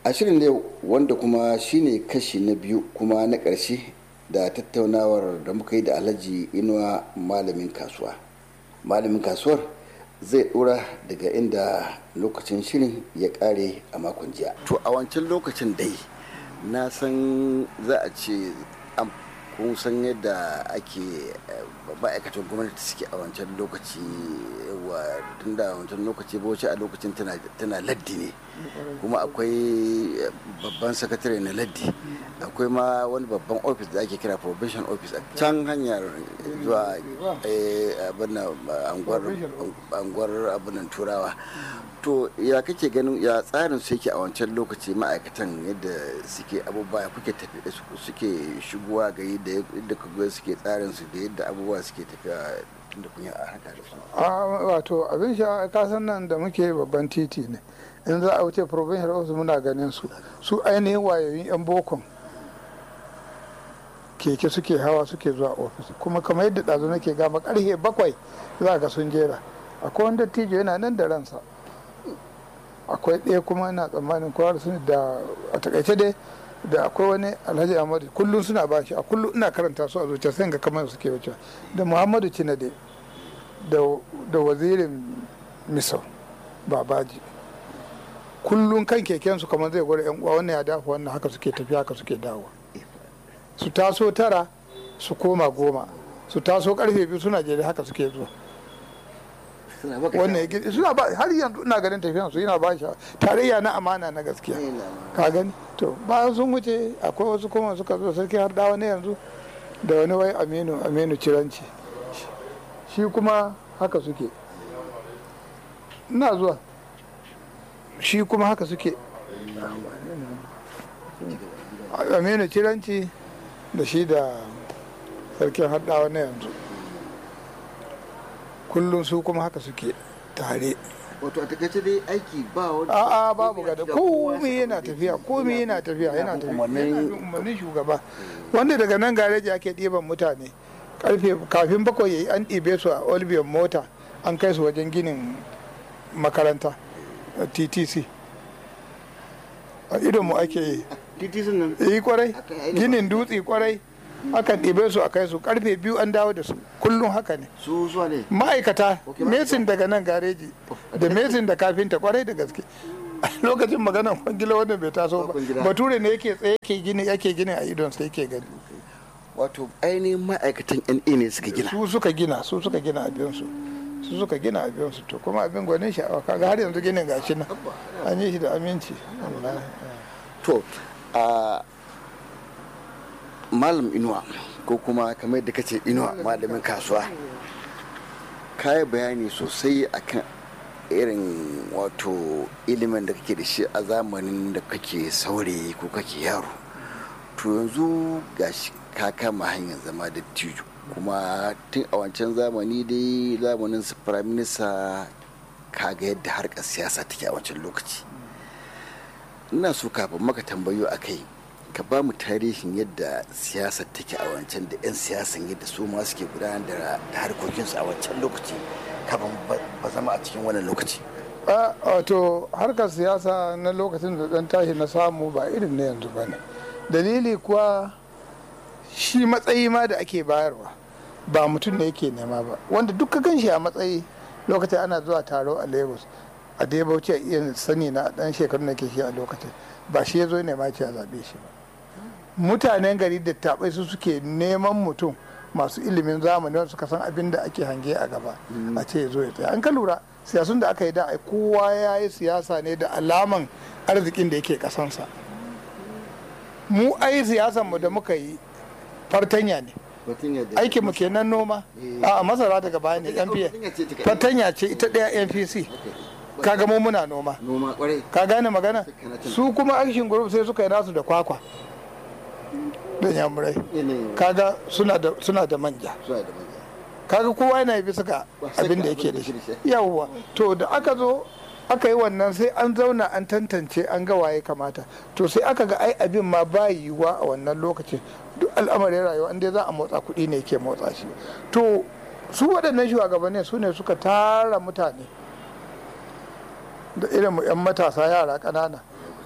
a shirin yau wanda kuma shine kashi na biyu kuma na ƙarshe da tattaunawar da muka yi da alhaji inuwa malamin kasuwa malamin kasuwar zai dora daga inda lokacin shirin ya kare a makon jiya to a wancan lokacin dai na san za a ce kun san yadda ake ma'aikatan gwamnati suke a wancan lokaci wa tun da wancan lokaci bauchi a lokacin tana laddi ne kuma akwai babban sakatare na laddi akwai ma wani babban ofis da ake kira probation office a can hanyar zuwa anguwar abinan turawa to ya kake ganin ya tsarin su yake a wancan lokaci ma'aikatan yadda suke abubuwa kuke tafi da suke shigowa ga yadda yadda kuga suke tsarin su da yadda abubuwa suke tafiya tunda kun yi a haka da su wato abin sha kasan nan da muke babban titi ne in za a wuce provincial office muna ganin su su ainihin wayoyin yan bokon keke suke hawa suke zuwa ofis kuma kamar yadda ɗazu nake gama karfe bakwai za ga sun jera akwai wanda tijo yana nan da ransa akwai ɗaya kuma ina tsammanin kowa su da a takaice dai da akwai wani alhaji ahmadu kullum suna ba shi a kullum ina karanta su a zuciya sai ga kamar suke wuce da muhammadu cinade da wazirin misau babaji kullum kan kekensu kamar zai gwada yan uwa wannan ya dafa wannan haka suke tafiya haka suke dawo su taso tara su koma goma su taso karfe biyu suna jere haka suke zuwa wannan suna ba har yanzu ina ganin tafiyan su yana ba shi tarayya na amana na gaskiya ka gani to bayan sun wuce akwai wasu kuma suka zo sarki har dawa ne yanzu da wani wai aminu aminu ciranci shi kuma haka suke ina zuwa shi kuma haka suke aminu ciranci da shi da sarkin haɗawa na yanzu kullum su kuma haka suke tare wato a takaice dai aiki ba wani a'a babu gada komai yana tafiya komai yana tafiya yana tafiya umarnin shugaba wanda daga nan gareji ake ɗiban mutane karfe kafin bakwai yayi an ɗibe su a olbion mota an kai su wajen ginin makaranta ttc a idon mu ake yi ttc nan yi kwarai ginin dutse kwarai akan ɗibe su a kai su karfe biyu an dawo da su kullum haka ne su zuwa ne ma'aikata mesin daga nan gareji da mesin da kafinta kwarai da gaske lokacin maganar kwangila wanda bai taso ba bature ne yake tsaye yake gini yake gini a idon sai yake gani wato ainihin ma'aikatan na ne suka gina su suka gina su suka gina abin su su suka gina abin su to kuma abin gwanin sha'awa kaga har yanzu ginin gashi nan an yi shi da aminci to a malam inuwa ko kuma kamar da kace inuwa malamin kasuwa kayi bayani sosai akan irin wato ilimin da kake da shi a zamanin da kake saurayi ko kake yaro to yanzu gashi ka kama hanyar zama da tijo kuma tun a wancan zamani dai zamanin su prime minister kaga yadda harkar siyasa take a wancan lokaci ina so kafin maka tambayo a kai ka ba mu tarihin yadda siyasar take a wancan da 'yan siyasan yadda su ma suke gudanar da harkokinsu a wancan lokaci kafin ba zama a cikin wannan lokaci wato harkar siyasa na lokacin da dan tashi na samu ba irin na yanzu ba ne dalili kuwa shi matsayi ma da ake bayarwa ba mutum ne yake nema ba wanda duk ka ganshi a matsayi lokacin ana zuwa taro a lagos a dai bauchi a iya sani na dan shekarun da ke shi a lokacin ba shi ya zo nema ce a zaɓe shi ba mutanen gari da taɓai su suke neman mutum masu ilimin zamani wanda suka san abin da ake hange a gaba a ce ya zo ya tsaya an ka lura siyasun da aka yi da ai kowa ya yi siyasa ne da alaman arzikin da yake kasansa mu ai siyasan mu da muka yi fartanya ne aikin mu kenan noma a masara daga baya ne npf fartanya ce ita ɗaya npc kaga mu muna noma ka gane magana su kuma action group sai suka yi nasu da kwakwa da yamurai kaga suna da manja kaga kowa yana bisa ga abin da yake da shi yawwa to da aka zo aka yi wannan sai an zauna an tantance an ga waye kamata to sai aka ga ai abin ma ba yiwuwa a wannan lokacin duk al'amarin rayuwa inda za a motsa kuɗi ne ke motsa shi to su waɗannan shugabannin su ne suka tara mutane da irin mu 'yan matasa yara ƙanana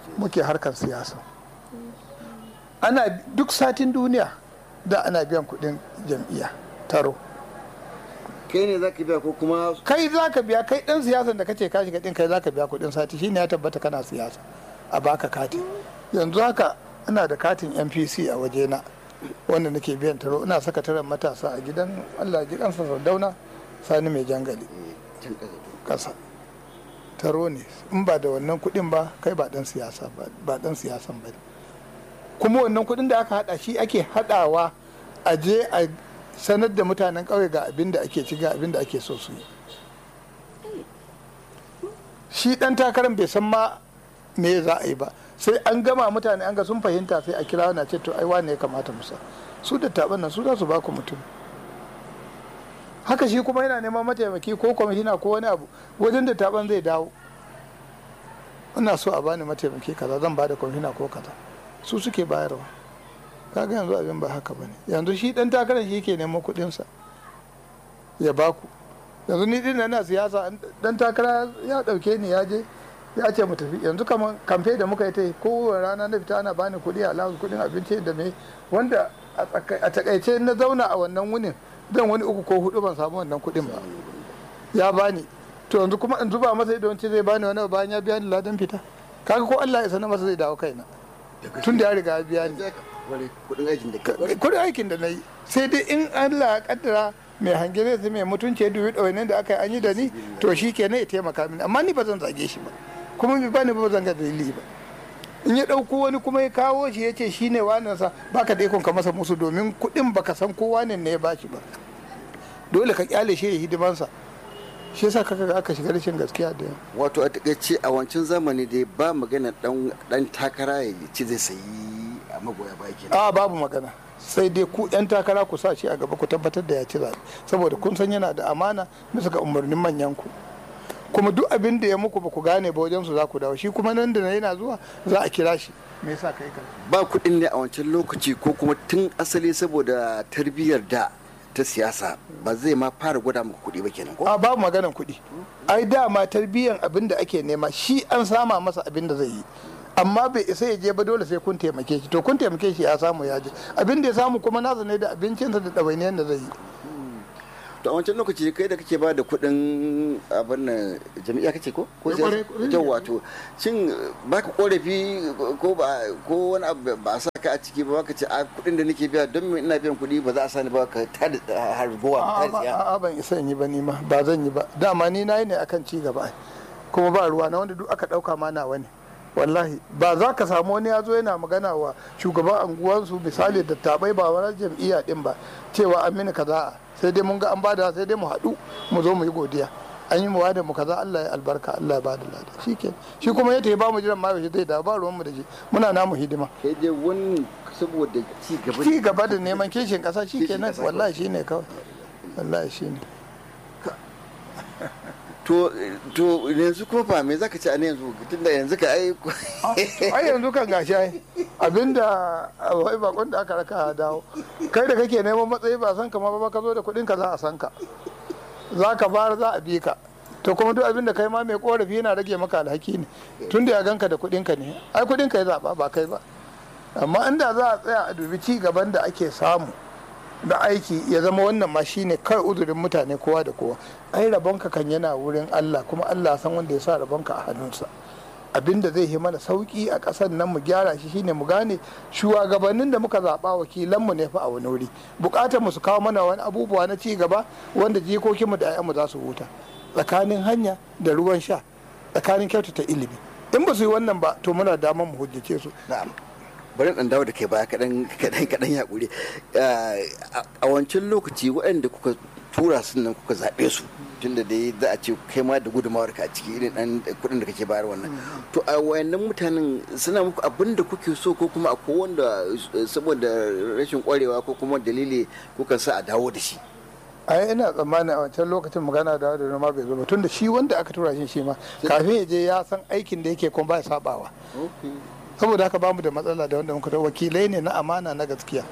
muke harkar siyasa ana duk satin duniya da ana biyan kudin jam'iyya taro kai ne zaka biya ko kuma kai za ka biya kai dan siyasan da kace ka shiga din kai za ka biya kudin sati shine ya tabbata kana siyasa a baka kati yanzu haka ina da katin npc a wajena wanda nake biyan taro ina sakataren matasa a gidan allah ji kansa sardauna sani mai jangali can kasa kasa taro ne in ba da wannan kudin ba kai ba dan siyasa ba ba dan siyasan ba ne. kuma wannan kudin da aka hada shi ake hadawa a je a sanar da mutanen kauye ga abin da ake ci ga abin da ake so su yi shi dan takarar bai san ma me za a yi ba sai an gama mutane an ga sun fahimta sai a kira na ce to ai wane ya kamata musa su da taban nan su za su ba ku mutum haka shi kuma yana neman mataimaki ko kwamishina ko wani abu wajen da taban zai dawo ina so a bani mataimaki kaza zan bada kwamishina ko kaza su suke bayarwa kaga yanzu abin ba haka bane yanzu shi dan takarar shi ke neman kuɗinsa ya baku yanzu ni din na siyasa dan takara ya dauke ni ya je ya ce mu tafi yanzu kamar kamfe da muka yi ta kowane rana na fita ana bani kuɗi a lawan kuɗin abinci da me wanda a takaice na zauna a wannan wunin zan wani uku ko hudu ban samu wannan kuɗin ba ya bani to yanzu kuma in zuba masa ido ce zai bani wani bayan ya biya ni ladan fita kaga ko Allah ya sanar masa zai dawo kaina tun da ya riga ya biya ni kudin aikin da ka kudin aikin da na yi sai dai in Allah ya kaddara mai hange zai mai mutunci ya dubi ɗaunin da aka yi an yi da ni to shi ke ya taimaka mini amma ni ba zan zage shi ba kuma bai bani ba zan ga dalili ba in ya ɗauko wani kuma ya kawo shi ya ce shi ne sa baka da ikon ka masa musu domin kuɗin baka san ko wane ne ya bashi ba dole ka kyale shi ya hidimansa shi yasa kaka ga aka shiga rashin gaskiya da yawa wato a takaice a wancan zamani dai ba magana dan takara ya ci zai sayi a magoya baya kenan a babu magana sai dai ku yan takara ku sa shi a gaba ku tabbatar da ya ci zaɓe saboda kun san yana da amana bisa ga umarnin manyan ku kuma duk abin da ya muku ba ku gane ba wajen su za ku dawo shi kuma nan da na yana zuwa za a kira shi me yasa kai ka ba kuɗin ne a wancan lokaci ko kuma tun asali saboda tarbiyyar da ta siyasa ba zai ma fara gwada muku kuɗi ba kenan ko a babu maganan kuɗi ai dama tarbiyyar abin da ake nema shi an sama masa abin da zai yi amma bai isa ya je ba dole sai kun taimake shi to kun taimake shi ya samu ya je abin da ya samu kuma nasa ne da abincinsa da ɗawainiyar da zai yi to a wancan lokaci kai da kake ba da kuɗin abin nan jami'a kace ko ko Eh, kwarai, kwarai. yau wato shin baka korafi ko ba ko wani abu ba a sa ka a ciki ba ka ce a kuɗin da nake biya don me ina biyan kuɗi ba za a sani ba ka tada harbuwa A'a, ta ba- tsiya a'a ban isa in yi ba ni ma ba zan yi ba dama ni na yi ne akan ci gaba ai. kuma ba ruwa na wanda duk aka dauka ma nawa ne wallahi ba za ka samu wani ya zo yana magana wa shugaban anguwansu misali da tabai ba wani jam'iyya din ba cewa an mini kaza sai dai mun ga an bada sai dai mu haɗu mu zo mu yi godiya an yi muwa da mu kaza Allah ya albarka Allah ya bada lada shikenan shi kuma ya tafi ba mu jiran ma yaushe zai dawo ba ruwan mu da shi muna namu hidima kai dai wani saboda ci gaba ci gaba da neman kishin kasa shikenan ƙasa wallahi shine kawai wallahi shine to to yanzu kuma fa me zaka ci a ne yanzu tunda yanzu ka ai ai yanzu kan gashi ai abinda wai bakon da aka raka ya dawo kai da kake neman matsayi ba san ka ma ba ka zo da kuɗin ka za a san ka za ka bar za a bi ka to kuma duk abinda kai ma mai korafi yana rage maka alhaki ne tun da ya ganka da kuɗin ka ne ai kuɗin ka ya zaba ba kai ba amma inda za a tsaya a dubi ci gaban da ake samu da aiki ya zama wannan ma shine kai uzurin mutane kowa da kowa ai rabonka kan yana wurin Allah kuma Allah san wanda ya sa rabonka a hannunsa abinda zai yi mana sauki a ƙasar nan mu gyara shi shine mu gane shugabannin da muka zaɓa wakilanmu ne fa a wani wuri buƙatar mu su kawo mana wani abubuwa na ci gaba wanda jikokinmu da 'ya'yanmu za su huta tsakanin hanya da ruwan sha tsakanin kyautata ilimi in ba su yi wannan ba to muna damar mu hujjace su na'am bari dan dawo da kai baya kadan kadan kadan ya kure a wancan lokaci waɗanda kuka tura su nan kuka zaɓe su tunda dai za a ce kai ma da gudunmawar ka a ciki irin dan kuɗin da kake bayar wannan to a wayannan mutanen suna muku abin da kuke so ko kuma akwai wanda saboda rashin kwarewa ko kuma dalili kuka sa a dawo da shi ai ina tsammanin a wancan lokacin magana da da ma bai zo ba tunda shi wanda aka tura shi shi ma kafin ya je ya san aikin da yake kuma ba ya sabawa saboda haka bamu da matsala da wanda muka tura wakilai ne na amana na gaskiya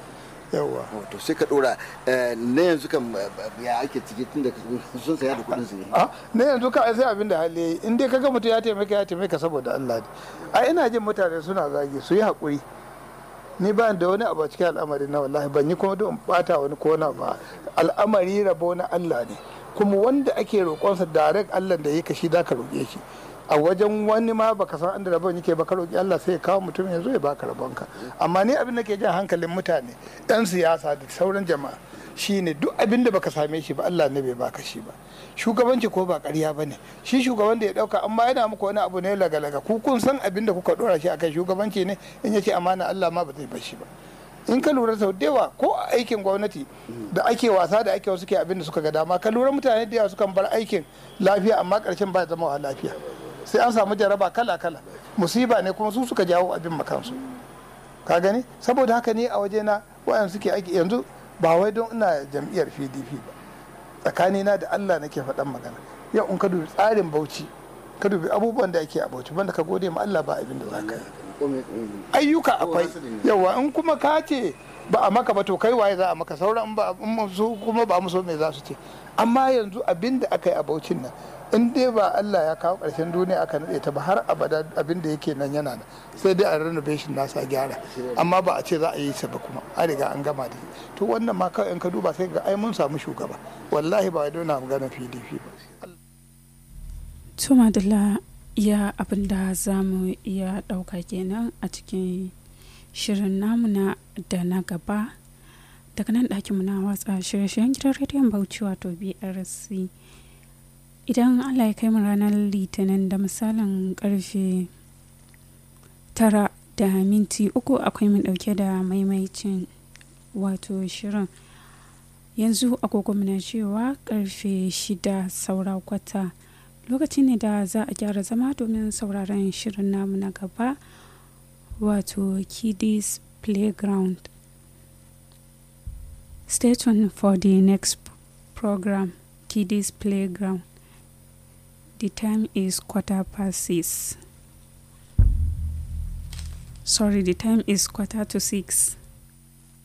yawa to sai ka dora na yanzu kan ya ake ciki tun da sun saya da kudin su ne a na yanzu ka sai abin da hali yayi in dai kaga mutum ya taimaka ya taimaka saboda Allah ne a ina jin mutane suna zagi su yi haƙuri ni ba da wani abu a cikin al'amari na wallahi ban yi kuma don bata wani ko na ba al'amari rabo na Allah ne kuma wanda ake roƙonsa direct Allah da yake shi da ka roƙe shi a wajen wani ma baka san inda rabon yake baka roƙi Allah sai ya kawo mutum ya zo ya baka rabonka amma ni abin da ke jan hankalin mutane ɗan siyasa da sauran jama'a shine duk abin da baka same shi ba Allah ne bai baka shi ba shugabanci ko ba ƙarya ba ne shi shugaban da ya ɗauka amma yana muku wani abu ne laga-laga ku kun san abin da kuka ɗora shi akai shugabanci ne in yace amana Allah ma ba zai bar shi ba in ka lura sau da yawa ko a aikin gwamnati da ake wasa da ake wasu ke abin da suka ga dama ka lura mutane da yawa sukan bar aikin lafiya amma ƙarshen ba zama wa lafiya sai an samu jaraba kala-kala musiba ne kuma su suka jawo abin makansu ka gani saboda haka ne a waje na wayan suke aiki yanzu ba wai don ina jam'iyyar pdp ba tsakanina da allah nake faɗan magana yau in ka dubi tsarin bauchi ka dubi abubuwan da ake a bauchi banda ka gode ma allah ba abin da za ka yi ayyuka akwai yawa in kuma ka ce ba a maka ba to kai waye za a maka sauran ba su kuma ba muso me za su ce amma yanzu abin da aka yi a baucin nan in dai ba Allah ya kawo ƙarshen duniya aka naɗe ta ba har abada abin da yake nan yana nan sai dai a renovation nasa gyara amma ba a ce za a yi sa ba kuma an riga an gama da to wannan ma kawai in ka duba sai ga ai mun samu shugaba wallahi ba wai na magana PDP ba to madalla ya abin da za mu iya ɗauka kenan a cikin shirin namu na da na gaba daga nan ɗakin na watsa shirye-shiryen gidan rediyon bauchi wato brc idan allah ya kai mu ranar litinin da misalin karfe tara da minti uku akwai mu ɗauke da maimaicin wato shirin yanzu agogo na cewa karfe shida saura kwata lokaci ne da za a gyara zama domin sauraron shirin namu na gaba wato kiddies playground stay tuned for the next program kiddies playground the time is quarter past six sorry the time is quarter to six